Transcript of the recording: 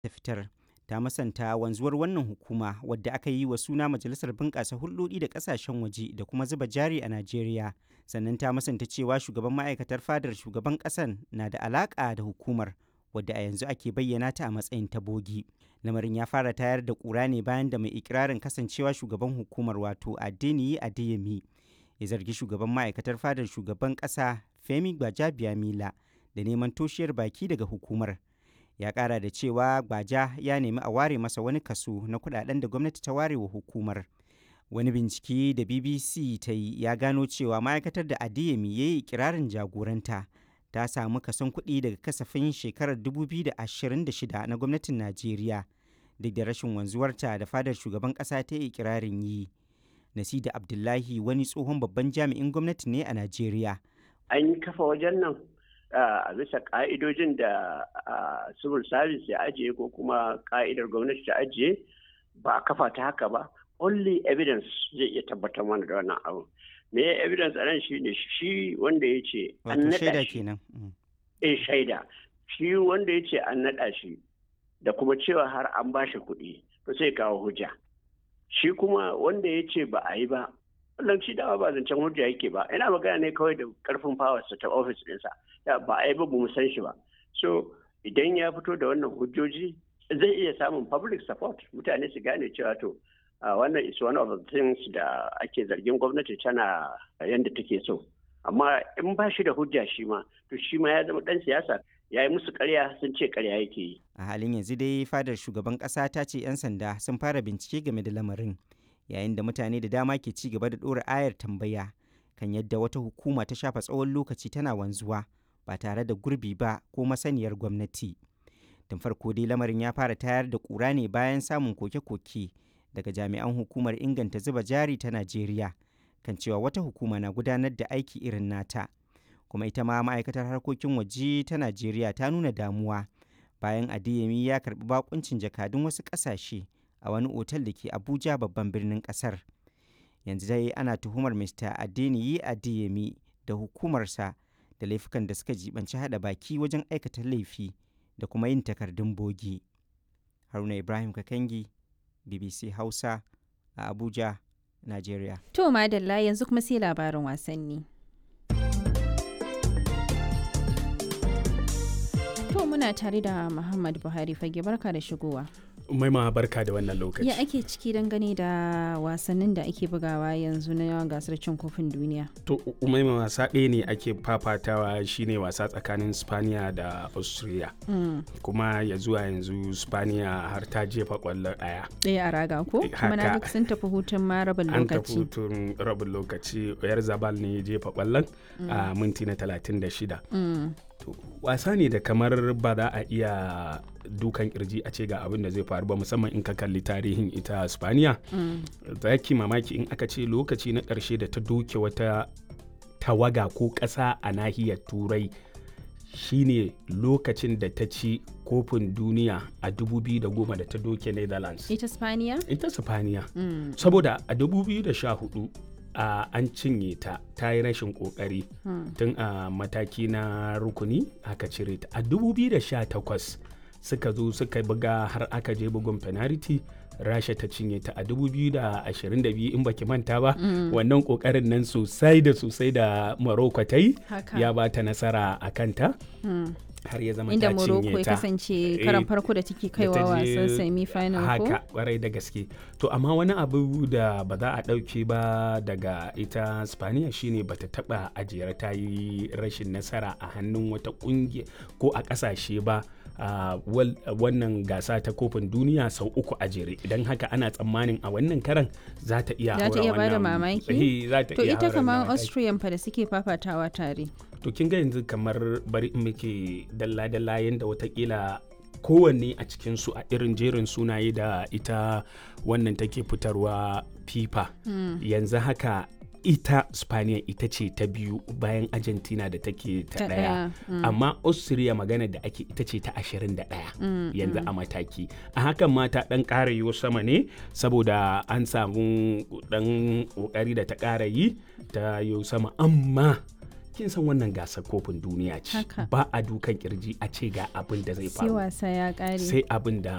ta fitar ta masanta wanzuwar wannan hukuma wadda aka yi wa suna majalisar bunƙasa hulɗoɗi da ƙasashen waje da kuma zuba jari a najeriya sannan ta masanta cewa shugaban ma'aikatar fadar shugaban ƙasan na da alaƙa da hukumar wadda a yanzu ake bayyana ta a matsayin ta bogi lamarin ya fara tayar da ƙura ne bayan da mai ikirarin kasancewa shugaban hukumar wato adeniyi adeyemi ya zargi shugaban ma'aikatar fadar shugaban ƙasa femi gbajabiamila da neman toshiyar baki daga hukumar ya kara da cewa gbaja ya nemi a ware masa wani kaso na kudaden da gwamnati ta ware wa hukumar wani bincike da bbc ta yi ya gano cewa ma'aikatar da adeyemi ya yi kirarin jagoranta ta samu kason kuɗi daga kasafin shekarar 2026 na gwamnatin najeriya duk da rashin wanzuwarta da fadar shugaban ƙasa ta yi kirarin yi nasida abdullahi wani tsohon babban jami'in gwamnati ne a najeriya an yi kafa wajen nan a bisa ka'idojin da civil service ya ajiye ko kuma ka'idar gwamnati ta ajiye ba a kafa ta haka ba only evidence zai iya tabbatar mana da wannan abu me ya evidence a nan shi ne shi wanda ya ce an naɗa shi eh shaida shi wanda ya ce an naɗa shi da kuma cewa har an ba shi kuɗi to sai kawo hujja shi kuma wanda ya ce ba a yi ba wannan shi dama ba zancen hujja yake ba ina magana ne kawai da karfin fawarsa ta ofis ɗinsa ba a yi ba mu san shi ba so idan ya fito da wannan hujjoji zai iya samun public support mutane su gane cewa to wannan is one of the things da ake zargin gwamnati tana yadda take so amma in ba shi da hujja shi ma to shi ma ya zama dan siyasa ya yi musu karya sun ce karya yake yi a halin yanzu dai fadar shugaban kasa ta ce 'yan sanda sun fara bincike game da lamarin yayin da mutane da dama ke ci gaba da ɗora ayar tambaya kan yadda wata hukuma ta shafa tsawon lokaci tana wanzuwa ba tare da gurbi ba ko masaniyar gwamnati tun farko dai lamarin ya fara tayar da ƙura ne bayan samun koke-koke daga jami'an hukumar inganta zuba jari ta najeriya kan cewa wata hukuma na gudanar da aiki irin nata kuma ita ma ma'aikatar harkokin waje ta najeriya ta nuna damuwa bayan adeyemi ya karbi bakuncin jakadun wasu ƙasashe a wani otal da ke abuja babban birnin kasar yanzu dai ana tuhumar mr adeniyi adeyemi da hukumarsa da laifukan da suka jibanci hada baki wajen aikata laifi da kuma yin takardun bogi haruna ibrahim kakangi bbc hausa a abuja nigeria to madalla yanzu kuma sai labarin wasanni to muna tare da muhammad buhari fage barka da shigowa maima barka da wannan lokaci ya ake ciki dangane da wasannin da ake bugawa yanzu na gasar cin kofin duniya to maima wasa ɗaya ne ake fafatawa shine wasa tsakanin spaniya da austria mm. kuma ya zuwa yanzu spaniya har ta jefa kwallo ɗaya ɗaya a raga ko kuma na duk sun tafi hutun ma rabin lokaci an tafi hutun rabin lokaci yar zabal ne jefa kwallon mm. a minti na 36 mm. wasa ne da kamar ba za a iya dukan kirji a ce ga abin da zai faru ba musamman in ka kalli tarihin ita spaniya za ki mamaki in aka ce lokaci na ƙarshe da ta doke wata tawaga ko ƙasa a nahiyar turai shine lokacin da ta ci kofin duniya a 2010 da ta doke netherlands ita spaniya ita spaniya mm. saboda a 2014 uh, an cinye ta ta yi rashin kokari hmm. tun a uh, mataki na rukuni aka cire ta a 2018 suka zo suka buga har aka je bugun penalty rasha ta cinye ta a 2022 in baki manta ba mm. wannan kokarin nan sosai da sosai da morocco ta yi ya ba ta nasara a kanta mm. har ya zama inda ta Morocco cinye ya ta kasance karan farko da take kaiwa wasan semi final ko haka kwarai da gaske to amma wani abu da ba za a ɗauke ba daga ita spaniya shine bata taba ajiyar ta yi rashin nasara a hannun wata kungiya ko a ƙasashe ba Uh, wannan gasa ta kofin duniya sau uku a jere idan haka ana tsammanin a wannan karan za ta iya za ta iya bada wannan- mamaki Eh, za ta to iya ita hauren kamar mamaki. austrian fa da suke fafatawa tare to kin ga yanzu kamar bari in muke dalla-dalla yadda watakila kowanne a cikinsu a irin jerin sunaye da ita wannan take fitarwa fifa yanzu haka ita spaniya ita ce ta biyu bayan argentina da take ta Ta daya ɗaya, mm. amma austria magana da ake ita ce ta 21 yanzu a mataki a hakan ma ta dan ƙara yiwo sama ne saboda an samu dan ƙoƙari da ta ƙara yi ta yiwo sama amma kin san wannan gasar kofin duniya ce Haka. ba a dukan kirji a ce ga abin da zai sai faru wasa ya kare sai abin da